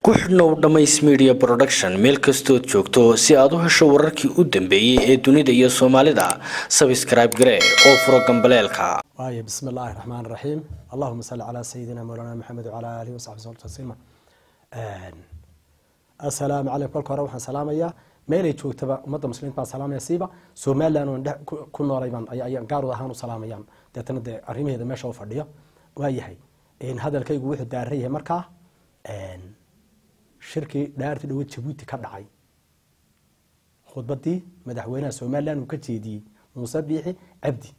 ku xidhnow dhammays media production meel kastood joogto si aad u hesho wararkii u dambeeyey ee dunida iyo soomaalida sabscribe gare oo furo gambaleelka waayo bismi illaahi raxmaan raxiim allahuma salli calaa sayidina mawlana maxamed wacalaa aalihi wasaxbi sal tasliima assalaamu calaykum kolka hore waxaan salaamayaa meelay joogtaba ummadda muslimiinta baan salaamaya siiba somaliland oon dhex ku noolay baan ayaan gaarud ahaan u salaamayaan deetana dee arrimaheeda meesha u fadhiyo waa yahay hadalkaygu wuxuu daaran yahay markaa shirkii dhaartii dhawo jabuuti ka dhacay khudbadii madaxweynaha somaliland uu ka jeediyey muuse biixi cabdi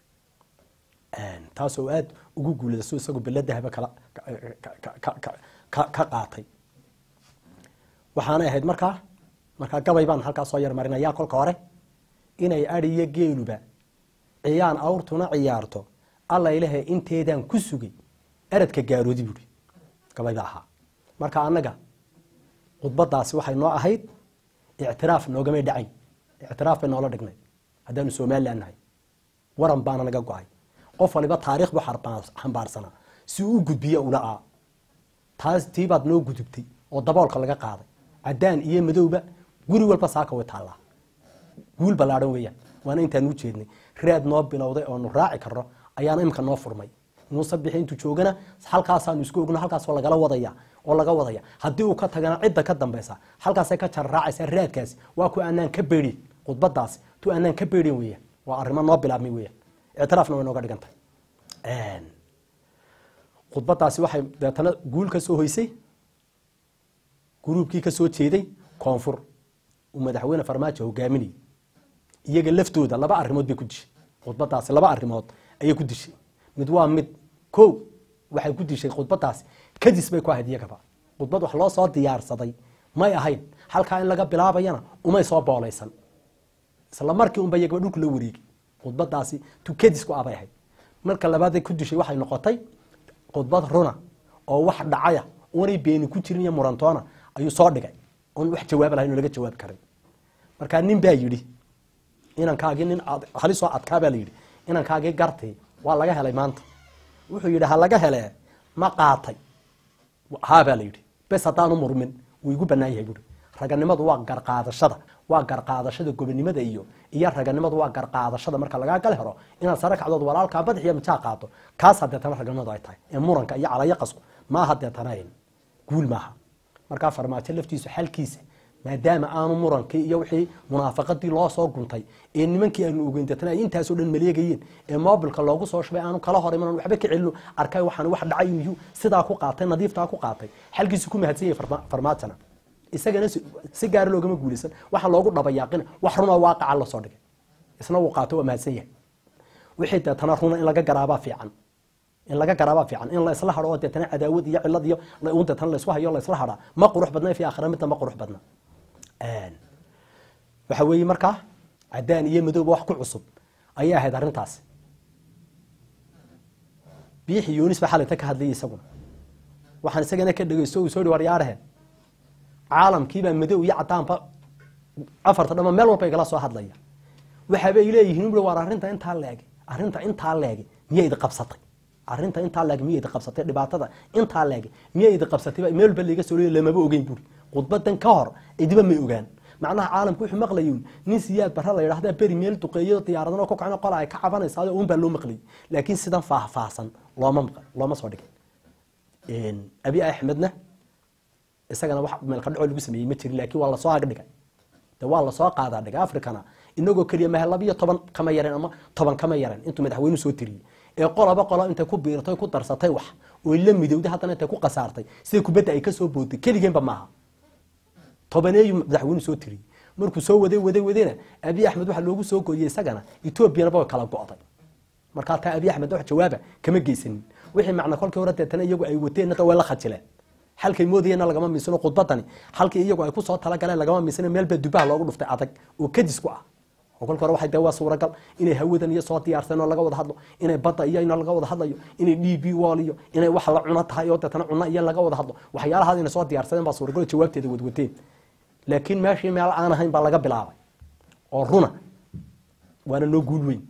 taas oo aada ugu guulada su isagu beladahaba kala ka qaatay waxaanay ahayd markaa markaa gabay baan halkaa soo yarmarinayaa kolka hore inay adiyo geeluba ciyaan awrtuna ciyaarto allaylehe inteedaan ku sugay eradka gaaroodi buuri gabayba ahaa marka annaga khudbadaasi waxay noo ahayd ictiraaf noogamay dhacayn ictiraaf bay noola dhignay haddaanu somalilan nahay waran baana naga go-ay qof waliba taariikh buu xambaarsanaa si uu u gudbiye ula-aa taas tiibaad noo gudubtay oo daboolka laga qaaday cadaan iyo madowba guri walba saaka way taallaa guul ballaadhan weeyaan waana intaan u jeednay raad noo bilowday oonu raaci karno ayaana imika noo furmay muuse bixi intuu joogana halkaasaanu isku ogno halkaasoo lagala wadaya oo laga wadaya haddii uu ka tagana cidda ka dambaysa halkaasay ka jarraacaysaa raadkaasi waa ku aanaan ka beedhin khudbadaasi tu aanaan ka beedhin weeyaan waa arrimo noo bilaabmay weeyaan ictiraafna way nooga dhigantay khudbadaasi waxay deetana guul ka soo hoysay gruubkii ka soo jeeday koonfur uu madaxweyne farmaajo hogaaminayay iyaga laftooda laba arrimood bay ku dishay khudbadaasi laba arrimood ayay ku dishay mid waa mid ko waxay ku dishay khudbadaasi kadis bay ku ahayd iyagaba khudbad wax loo soo diyaarsaday may ahayn halkaa in laga bilaabayana umay soo boolaysan isla markii unba iyagaba dhulku la wareegay khudbadaasi tu kadis ku abay ahayd marka labaaday ku dishay waxay noqotay khudbad runa oo wax dhacaya oonay beeni ku jirin iyo murantoona ayuu soo dhigay oon wax jawaab lahayn oo laga jawaabi karin markaa nin baa yidhi inankaagii nin halisoo adkaa baa la yidhi inankaagii gartay waa laga helay maanta wuxuu yidhi ha laga hele ma qaatay haa baa la yidhi bes haddaanu murmin wuu igu banaan yahay buuri raganimadu waa garqaadashada waa garqaadashada gobonimada iyo iyo raganimadu waa garqaadashada marka lagaa gal helo inaad sare kacdood walaalkaa badax iyo mijaa qaato kaas hadeetana raganimadu ay tahay ee muranka iyo calayaqasku maaha deetana guul maaha markaa farmaajo laftiisu xalkiisa maadaama aanu murankii iyo wixii munaafaqadii loo soo guntay ee nimankii aanu ogeyn deetana ay intaasoo dhan maleegayeen ee mobilka loogu soo shubay aanu kala hor iman waxba ka celino arkay waxaan wax dhacay inuu sidaa ku qaatay nadiiftaa ku qaatay xalkiisu ku mahadsan yahay farmaajona isagana si gaara loogama guulaysan waxaa loogu dhabayaaqina wax runoo waaqaca lasoo dhigay isna wuu qaato waa mahadsan yahay wixii deetana runa in laga garaabaa fiican in laga garaabaa fiican in la isla hado oo deetana cadaawad iyo cilad iyo un deetana laisku hayo la isla hadhaa ma qurux badna fi aakhira midda ma qurux badna waxa weeye markaa cadaan iyo madowba wax ku cusub ayay ahayd arrintaasi biixi yunis baa xalayta ka hadlayay isaguna waxaan isagana ka dhegeysto uu soo dhi waryaarahe caalamkiibaa madow iyo cadaanba afarta dhama meel walba igala soo hadlaya waxaabay leeyihiin ui waar arrinta intaa leegi arrinta intaa leegi miyaa idi qabsatay arrinta intaa leegi miya idi qabsatay dhibaatada intaa leegi miyaa idi qabsatay meel walba laiga soo leey lamaba ogeyn buuri khudbadan ka hor idiba may ogaan macnaha caalamku wuxuu maqlayy nin siyaad bara la yidhahda beri meel duqeeyo diyaaradano ku kacno qola ay ka cabanaysaa un baa loo maqlayay laakiin sidan faahfaahsan looma looma soo dhigay abi axmedna isagana wax meelka dhaco lagu sameeyey ma jirin laakiin waa lasoo agdhigay de waa lasoo qaadaa dhigay africana inagoo keliya mahe labiyo toban kama yareen ama toban kama yareen intuu madaxweynu soo tiriyey ee qolaba qolo intay ku biirtay ku darsatay wax oy la midowday haddana intay ku khasaartay sida kubadda ay kasoo boodtay keligeenba maaha tobaneeyu madaxweynu soo tiriyey markuu soo waday waday wadayna abi axmed waxaa loogu soo gooyey isagana etoobiyana way kala go'day markaa taa abi axmed wax jawaaba kama geysanin wixii macna kolkii hore deetana iyagu ay wateen way la khajileen halkay moodayeenna lagama miisano khudbadani halkii iyagu ay kusoo talagaleen lagama miisano meelbaa dubaha loogu dhuftay adag oo kadis ku ah oo kolka hore waxay dee waa suuragal inay hawadan iyo soo diyaarsan oo laga wada hadlo inay badda iyo in laga wada hadlayo inay d b wall iyo inay wax la cuno tahay oo deetana cuno iyo laga wada hadlo waxyaalahaas inay soo diyaarsadeen baa suuragal jawaabteeda wadwateen laakiin meeshii meel aan ahayn baa laga bilaabay oo runa waana noo guul weyn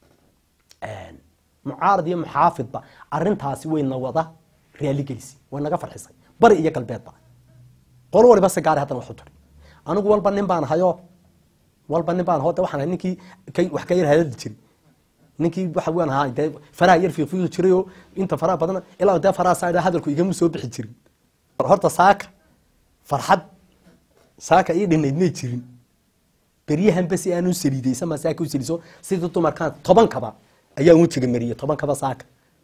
mucaarad iyo muxaafidba arintaasi wayna wada raaligelisa way naga farxisay bari iyo galbeedba qolo waliba si gaari haddana wax u tiri anigu walba nin baan hayo walba nin baan hode waxaan ahay ninkii kay wax ka yar hadadi jiri ninkii waxa waan ahaa dee faraha yar fiiqfiiqi jiray oo inta faraha badan ilaa dee faraha saa hadalku igama soo bixi jirin horta saaka farxad saaka ii dhinayd may jirin beryahan basi aanu saliidaysan ma saaka u saliiso sidii dumarkaan toban kaba ayaan wejiga mariyay toban kaba saaka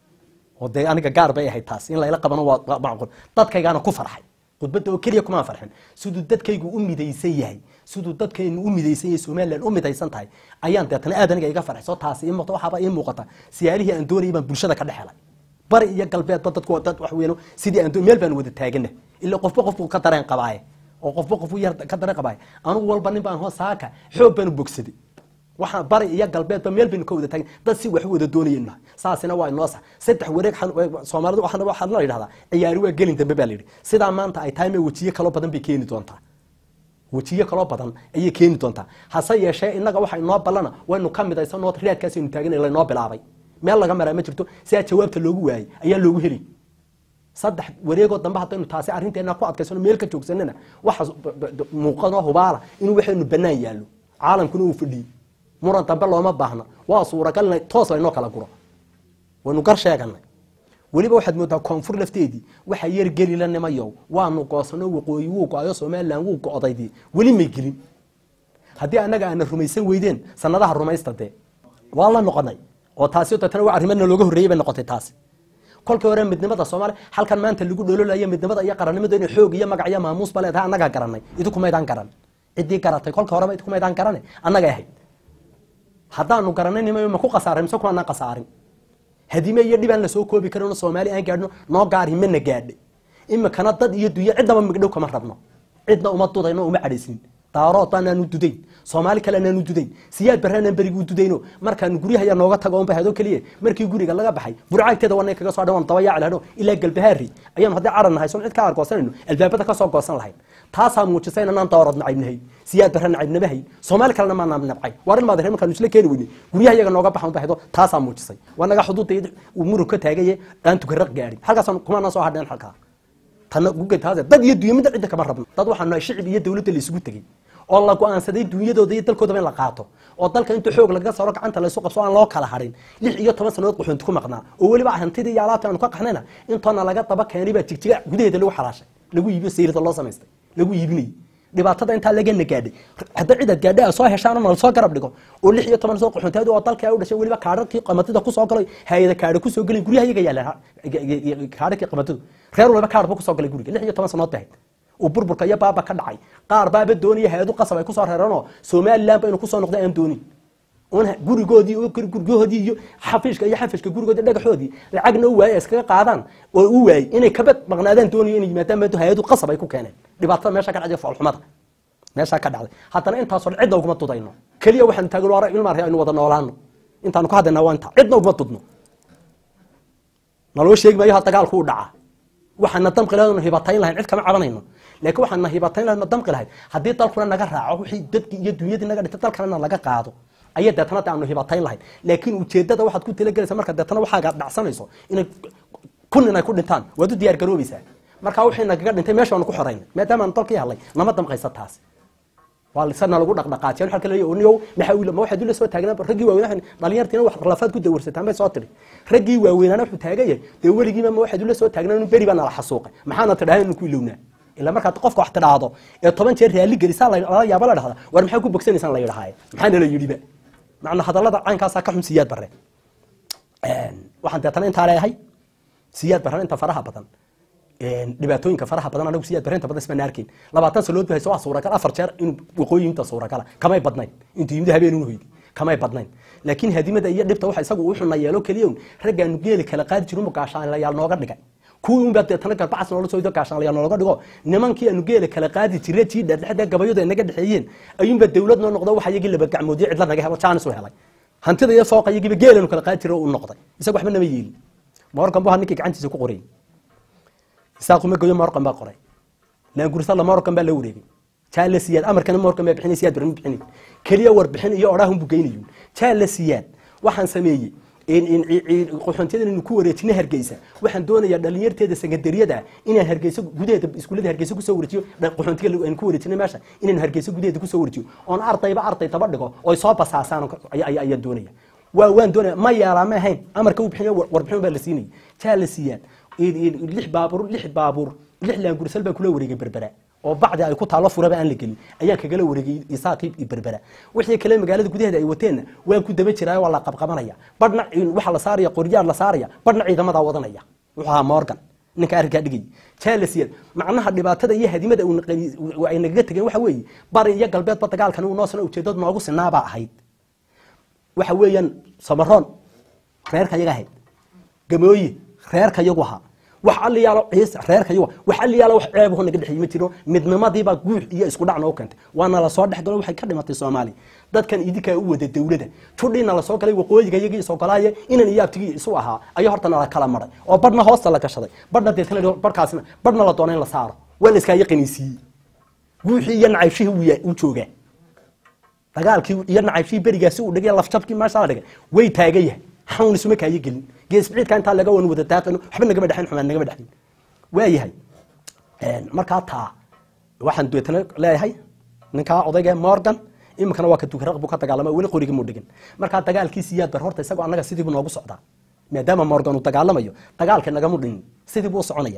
oo dee aniga gaar bay ahayd taas in layla qabano waa macqul dadkaygaana ku farxay khudbadda oo keliya kumaan farxin siduu dadkaygu u midaysan yahay siduu dadkaynu u midaysan yahay somaliland u midaysan tahay ayaan deetana aad aniga iga farxay soo taasi ii muuqata waxaaba ii muuqata siyaalihii aan doonayay baan bulshada ka dhex helay bari iyo galbeedba dadku dad wax weyn sidii aan meel baan wada taagana ilaa qofba qofku ka dareen qabaaye oo qofba qofku yar ka dareen qabaaye anigu walba nin baan hoo saaka xoog baan u bogsaday waxaan bari iyo galbeedba meel baynu ka wada taagin dad si wax wada doonayeen nahay saasina waa inoo sax saddex wareeg soomaalidu waxaana waxaa la yidhahdaa ciyaari waa gelin dambe baa la yidhi sidaa maanta ay tahay ma wejiyo kaloo badan bay keeni doontaa wejiyo kaloo badan ayay keeni doontaa hase yeeshee innaga waxa inoo ballana waynu ka midaysanoo riyaadkaasaynu taagan laynoo bilaabay meel laga maraa ma jirto sidaa jawaabta loogu waayey ayaa loogu heli saddex wareegoo dambe haddaynu taasi arrinteena ku adkaysano meel ka joogsanana waxa muuqanoo hubaala inuu waxaynu bannaan yaallo caalamkuna uu fadhiyey muran dambe looma baahna waa suuragal in toos laynoo kala guro waynu gar sheeganay weliba waxaad moodaa koonfur lafteedii waxaa yar geli la nimayow waanu goosano waqooyi wuu go-ayo somaliland wuu go-daydii weli may gelin haddii annaga aana rumaysan weydeen sanadaha rumaysta dee waa la noqonay oo taasi deetana waa arrimana looga horreeyey bay noqotay taasi kolkii hore midnimada soomaaliya halkan maanta lagu dhololayo midnimada iyo qarannimada inay xoog iyo magac iyo maamuus ba leedahay annagaa garanay idinkumaydaan garan ciddii garatay kolka horeba idinkumaydaan garane annagay ahayd haddaanu garanay nima ma ku khasaaray mise kumaanaan khasaarin hadime iyo dhibaan lasoo koobi karin soomaali aan gaadhno noo gaari mana gaadhe imikana dad iyo dunya ciddaba migdhow kama rabno cidna uma dudayno uma cadhaysin daarood baanaanu dudayn soomaali kale anaanu dudayn siyaad barraanaan beriguu dudayno markaanu guryahayaa nooga tago on bahado keliya markii guriga laga baxay burcaagteeda wanay kaga soo dhan daba yaaci lahno ilaa galbahaari ayaanu haddii caran nahay son cid ka argoosanayno albaabada ka soo goosan lahayn taasaa muujisay inanaan daarood nacayb siyaad barra nacayb nabahay soomaali kalena maanaa nabcay waa in maadare markaanu isla keeni weyne guryaha iyaga nooga baxan bahdo taasaa muujisay waa naga xuduudda uu murug ka taagaye aan tukaraq gaadhin halkaasaan kumaanaan soo hadheen halkaa tana guga taase dad iyo dunya midda cidda kama rabno dad waxaa nahay shicib iyo dawladda la isugu tegey oo la go-aansaday dunyadooda iyo dalkoodaba in la qaato oo dalka inta xoog lagaga saaro gacanta laysu qabso aan loo kala harin lix iyo toban sanood qaxoonti ku maqnaa oo weliba hantidii iyo alaabta aanu ka qaxnayna intoona laga daba keenay baa jigjiga gudaheeda lagu xalaashay lagu iibiyo sayrida loo samaystay lagu iibinayay dhibaatada intaa lagana gaadhay hadda cidaad gaadhay soo heshaan oo soo garab dhigo oo lix iyo toban soo qaxoonteed oo dalka ay u dhashay weliba kaadhadkii qamatida kusoo galay hay-ada kaadha kusoo gelay guryaha iyaga yaaleen kaadhakii qamatidu reer waliba kaadhba kusoo galay guriga lix iyo toban sanood bahayd uu burburka iyo baaba ka dhacay qaar baaba doonaya hay-adu qasab ay kusoo reereenoo somaliland ba inuu kusoo noqdo aan doonin un gurigoodii guryahoodii iyo xafiishka iyo xafishka gurigoodii dhagaxoodii lacagna u waayay iskaga qaadaan oo u waayey inay kabad maqnaadaan doonayo inay yimaadaan maado hay-adu qasab ay ku keeneen dhibaatada meesha ka dhacday foolxumada meeshaa ka dhacday haddana intaasoo dhan cidna uguma dudayno keliya waxaanu taagan waa ilmaar aynu wada noolaano intaanu ka hadlaynaa waa inta cidna uguma dudno naloo sheegi maayo ha dagaalku u dhacaa waxaana damqi lahayn hibatayn lahayn cid kama cabanayno laakiin waxaana hibatayn lahayn damqi lahayn haddii dalkuna naga raaco wixii dadkii iyo dunyadii naga dhintay dalkana laga qaado ayaa deetana de aanu hibatayn lahayn laakiin ujeedada waxaad ku talagelaysa marka deetana waxaaga dhacsanayso inay kun inay ku dhintaan waad u diyaar garoobaysaa marka wixii nagaga dhintay meesha waanu ku xoraynay maadaama aanu dalkii hadlay nama damqaysa taas waa lisana lagu dhaqdhaqaajiyan waxa kale oo niyow maxaa wiil ma waxaad ula soo taagnaa raggii waaweyn dhalinyartiina wax lafaad ku dawarsataan bay soo tiri raggii waaweynaana wuxuu taagayay dee weligiiba ma waxaad ula soo taagnaa inuu beri baa nala xasuuqay maxaana tidhahay inuu ku ilownaa ilaa markaad qofka wax tidhaahdo ee toban jeer raalli gelisaa lala yaaba la dhahda war maxaa ku bogsanaysaan la yidhahaaye maxaana la yidhiba macna hadallada caynkaasaa ka xun siyaad barre waxaan deetana intaa leeyahay siyaad barre inta faraha badan dhibaatooyinka faraha badan anagu siyaad barre inta badan isma naarkin labaatan salood bahayso waa suuragal afar jeer inuu waqooyi inta suuragala kamay badnayn intuu yimid habeen unu hoydi kamay badnayn laakiin hadimada iyo dhibta waxa isagu uu xuna yeelo keliya un raggaanu geeli kala qaadi jirin gaashaanlayaal nooga dhigay kuwii unbaa deetana garbacas noola soo gaashaanlayaal nooga dhigo nimankii aanu geela kala qaadi jirre tii dhexdhexda gabayadu ay naga dhexeeyeen ayuunbaa dawlad noo noqdo waxa iyagii laba gacmoodiyo cidla naga helo jaanis u helay hantida iyo fooqa iyagiiba geelanu kala qaadi jirre u noqday isaga waxba nama yeelin morgan bu ninkii gacantiisa ku qorayay isaaquma goyo morgan baa qoray laangursala morgan baa la wareegay jaala siyaad amarkana morgan baa bixinay siyaad barma bixinay keliya warbixin iyo odhaahun buu geynayun jaala siyaad waxaan sameeyey qaxoontiyada inaynu ku wareejino hargeysa waxaan doonayaa dhalinyarteeda sekandariyada ah inaan hargeysa gudaheeda iskuullada hargeysa kusoo wareejiyo qaxoontiga aynu ku wareejino meesha inaynu hargeysa gudaheeda kusoo wareejiyo oon ardayba arday taba dhigo oy soo basaasaan ayaan doonaya waa waan doonaya ma yeelaa ma ahayn amarka uu bixiyo warbixin baa la siinayay jaa la siiyaan lix baabuur lix baabuur lix laangursal baan kula wareegay berbera oo bacdi ay ku taalo furaba aan la gelin ayaan kagala wareegay isaaqii iyo berbera wixii kale magaalada gudaheeda ay wateenna waan ku daba jiraa waa la qabqabanaya badhna waxa la saaraya qoryaar la saaraya badhna ciidamadaa wadanaya wuxuu ahaa morgan ninka arrinkaa dhigay jaalasiyan macnaha dhibaatada iyo hadimada ay nagaga tegeen waxa weeye bari iyo galbeedba dagaalkan uu noosana ujeedad noogu sinaabaa ahayd waxa weeyaan samaroon reerka yaga ahayd gamooye reerka yagu ahaa wax aliyaalo ciise reerka yagu wax aliyaalo wax ceebaho naga dhexeeyey ma jiro midnimadiibaa guux iyo isku dhac noo keentay waana la soo dhex galo waxay ka dhimatay soomaaliya dadkan idinkaa u wada dawlada judhiina lasoo galay waqooyiga iyagii isogolaaye inan iyo abtigii isu ahaa ayaa horta nala kala maray oo badhna hoosta la gashaday badhna deetana badhkaasna badhna la doona in la saaro waa la iskaaga qaniisiiyey guuxii iyo nacaybshihii uu joogaa dagaalkii iyo nacaybshihii berigaasi uu dhigay lafjabkii meesha la dhigay way taagan yahay xawn isuma kaayo gelin geesbiciidka intaa laga wan wada daaqin waxba nagama dhexin xumaan nagama dhexin waa yahay markaa taa waxaan deetana leeyahay ninkaa odayga morgan iminkana waa ka dukaraq buu ka dagaalama weli qorigii muu dhigin markaa dagaalkiisi yaad bar horta isagoo annaga sidii buu noogu socdaa maadaama morgan uu dagaalamayo dagaalka nagamu dhinin sidii buu u soconaya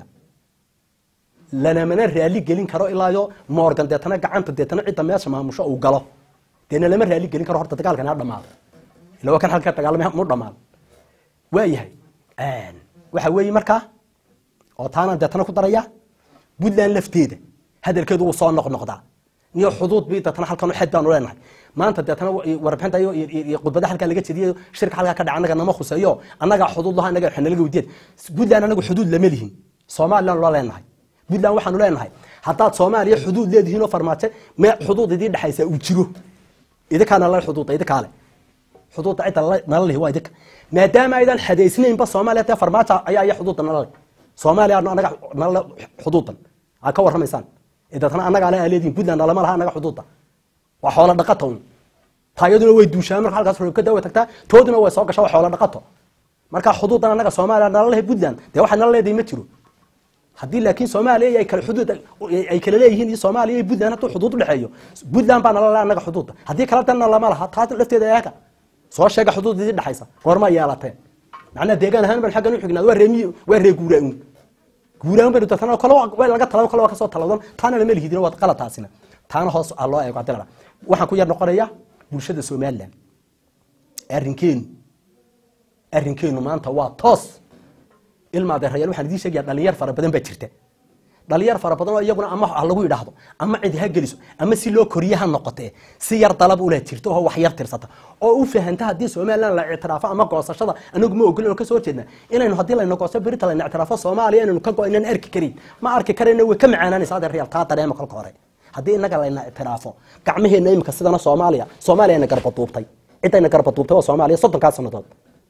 lanamana raali gelin karo ilaayo morgan deetana gacanta deetana cidda meesha maamusho uu galo deena lama raali gelin karo horta dagaalkan ha dhamaado ila waa kan halka dagaalamay mu dhamaado waa yahay waxa weeye markaa oo taana deetana ku daraya puntland lafteeda hadalkeedu wuu soo noqnoqdaa iyo xuduud bi deetana halkan xed baanu leenahay maanta deetana warbixinta iyo khudbada halkaa laga jediyo shirka halkaa ka dhaca annaga nama khuseeyo annagaa xuduud laha annaga xanalaga wadiyeed puntland anagu xuduud lama lihin somaliland loo leenahay puntland waxaanu leenahay haddaad soomaaliya xuduud leedihiin oo farmaajo me xuduud idii dhexaysa uu jiro idinkaana la xuduuda idinkaale xuduudda cidda nala lihi waa idinka maadaama aydan xadaysnaynba soomaaliya dee farmaajo ayaa iya xuduudda nala leh soomaaliya anaga nala xuduudan aa ka warramaysaan deetana annaga ale aa leedihin puntland nalama laha annaga xuduudda waa xoola dhaqato un taayaduna way duushaan marka halkaas roobkada way tagtaa tooduna way soo gashaa waa xoola dhaqato marka xuduudan annaga soomaaliya nala lehe puntland dee waxa nala leedahay ma jiro haddii laakiin soomaaliya ay kala xuduud ay kala leeyihiin iyo soomaaliya iyo puntland hadduu xuduud udhexeeyo puntland baa nala leh annaga xuduudda haddii kala danna lama laha taa lafteeda eega soo sheega xuduud idii dhexaysa goorma yeelateen macnaa deegaan ahaan ban xaggan u xignaad waa reemiy waa ree guuraaun guuraaun baynu dadkana kale waa laga talado kale waa kasoo taladan taana lama lihidin waa qalad taasina taana hoos aa loo eego hadii la waxaan ku yar noqonaya bulshada somaliland arrinkeenu arrinkeenu maanta waa toos ilma adeerayaal waxaan idiin sheegaya dhalinyar fara badan baa jirta dhalinyar fara badan oo iyaguna ama ha lagu yidhaahdo ama cidi ha geliso ama si loo koriye ha noqotee si yar dalab ula jirto oo wax yar tirsata oo u fahanta haddii somaliland la ictiraafo ama goosashada anagu ma ogolin oo kasoo jeedna inaynu haddii layna goosto berita layna ictiraafo soomaaliya inaynu ka go inaan arki karin ma arki karayna way ka macaanaanaysa adeerayaal taa dareema kolka hore haddii inaga layna ictiraafo gacmaheena imika sidana soomaaliya soomaaliya na garba duubtay ciddayna garba duubtay waa soomaaliya soddonkaa sannadood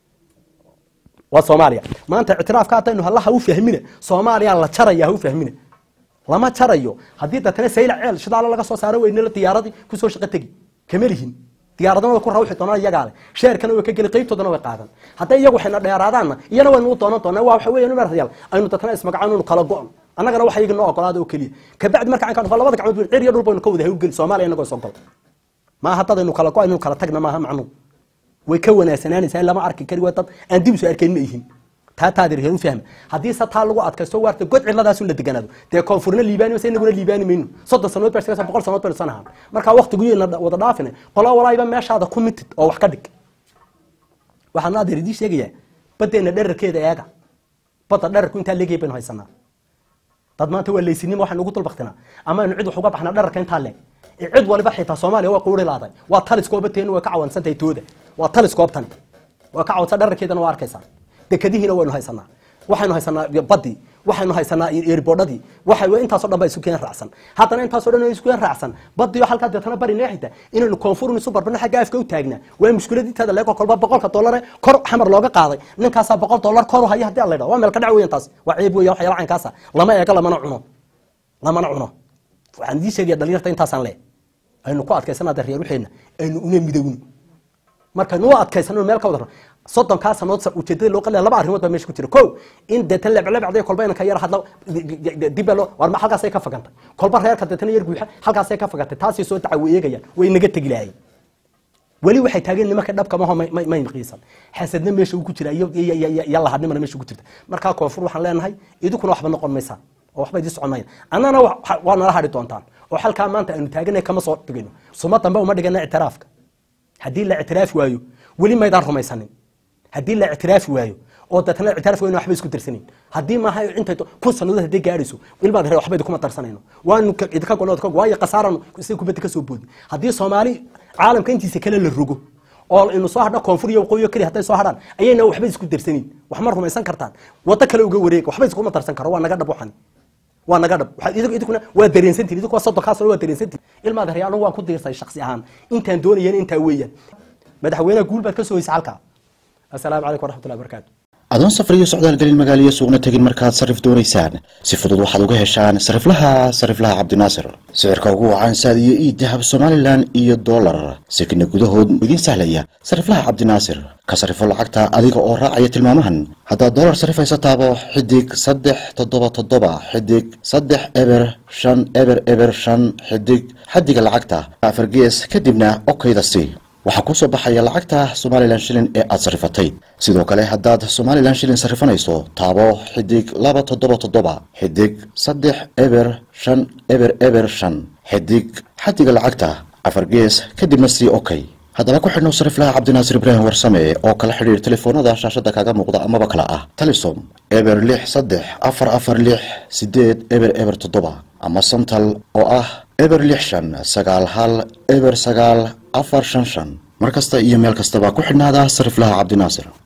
waa soomaaliya maanta ictiraafka haddaynu hallaha u fahmina soomaaliya la jaraya ha u fahmina lama jarayo haddii datana sayla ceel shidaalo laga soo saaro weynala diyaaradii kusoo shaqo tegi kama lihin diyaaradana way ku rawxi doonaan iyagaa leh sheerkana way ka geli qaybtoodana way qaadan hadday iyagu waxayna dheeraadaanna iyana waynu u doonan doonaa waa waxa weeyaan maryaal aynu datana ismagacaan inu kala go-on annagana waxa iyaga noo ogolaada oo keliya kabacdi marka aan ka dhufo labada gacmood cir iyo dhul baynu ka wada hawlgeli soomaaliya inagoo isogol maaha haddadaynu kala go inaynu kala tagna maaha macnuu way ka wanaagsanaanaysaa in lama arki kari waa dad aan dib isu arkayn ma ihin taa taadir heer u fahma haddii se taa lagu adkaysto waarta god cidladaasu la deganaado dee koonfurna liibaani maysa inaguna liibaani mayno soddon sanood baa shaqaysa boqol sanood baynu sanahaan markaa waqtiguyna wada dhaafine qola walaayiba meeshaada ku mitid oo wax ka dhig waxaan naadir idii sheegayaa badeena dherarkeeda eega badda dherarku intaa leegay baynu haysanaa dad maanta waa laysinimo waxaynu ugu dulbaktinaa ama aynu cid wax uga baxnaa dherarka intaa leeg cid waliba xitaa soomaaliya waa quuri laaday waa taliskooba teenu way ka cawansantahay tooda waa taliskoobtani waa ka cawansan dherarkeedana waa arkaysaa dekadihiina waynu haysanaa waxaynu haysanaa badii waxaynu haysanaa erbodhadii waxa intaasoo dhan baa isu keen raacsan haddana intaasoo dhan isu keen raacsan badiyo halkaa deetana bari neexita inaynu koonfurun isu barbana xagga afka u taagnaa waa mushkiladinteeda leego kolba boqolka dollare kor xamar looga qaaday ninkaasaa boqol dollar kor u haya haddii la yidhaho waa meel ka dhac weyan taas waa ceeb weya waxyaala caynkaasa lama eego lamana cuno lamana cuno waxaan idiin sheegaya dhalinyarta intaasaan le aynu ku adkaysana adeeryaal waxeenna aynu una midowni markaynu u adkaysano meel ka wada soddonkaa sanood sa- ujeedada loo qalaya laba arrimood baa meesha ku jira ko in deetan lebclebcday kolba inanka yar hadla dibba loo war ma halkaasay ka fagantay kolba reerka deetana yar guuxa halkaasay ka fagantay taasay soo daca way eegayaan way naga tegi lahayen weli waxay taageen nimanka dhabka maho may- may may qiisan xasadna meesha uu ku jira iyo iyo- iyo iyo- iyo lahadnimana meesha ku jirta markaa koonfur waxaan leenahay idinkuna waxba noqon maysaan oo waxba idin socon mayaan annana wa- wa- waa nala hadhi doontaan oo halkaa maanta aynu taaganay kama soo dhigayno suma dambe uma dhigana ictiraafka haddii la ictiraafi waayo weli maydaan rumaysanin haddii la ictiraafi waayo oo deetana ictiraaf wayna waxba isku darsanin haddii maaha intay to- kun sanadood haddii gaadhayso ilmaad hore waxba idinkuma darsanayno waanu ka- idinka gonood ka waayo khasaaranu sida kubadda ka soo boodi haddii soomaali caalamka intiisa kale la rogo oo inu soo hadho koonfur iyo waqooyi keliya hadday soo hadhaan ayayna waxba isku darsanin wax ma rumaysan kartaan waddo kale uga wareega waxba iskuma darsan karo waa naga dhab waxani waa naga dhab waxaad idinku idinkuna waa dareensantihin idinku waa soddonkaa sano waa dareensantihin ilmaad hore anigu waan ku diirsay shaksi ahaan intaan doonayeen intaa weeyaan madaxweynaha guul baad ka soo hoysay halkaa assalaamu calaykum waraxmatullahi wabarakaatu adoon safar iyo socdaal gelin magaaliyo suuqna tegin markaad sarif doonaysaan si fudud waxaad uga heshaan sariflaha sariflaha cabdinaasir sicirka ugu wacan saad iyo ii dahab somalilan iyo dollar sekina gudahood idiin sahlaya sariflaha cabdinaasir ka sarifo lacagta adiga oo raacaya tilmaamahan haddaad dollar sarifaysa taabo xidig saddex toddoba toddoba xidig saddex eber shan eber eber shan xidig xadiga lacagta afar gees kadibna okayda si waxaa kuu soo baxaya lacagta somalilan shilin ee aad sarifatay sidoo kale haddaad somalilan shilin sarifanayso taabo xidig laba toddoba toddoba xidig saddex eber shan eber eber shan xidig xadiga lacagta afar gees kadibna sii okay haddaba ku xidhnow sariflaha cabdinaasir ibraahim warsame oo kala xidhiir telefoonada shaashada kaaga muuqda amaba kala ah talisom eber lix saddex afar afar lix sideed eber eber toddoba ama santal oo ah eber lix shan sagaal hal eber sagaal afar shan shan mar kasta iyo meel kastaba ku xidhnaada sariflaha cabdinaasir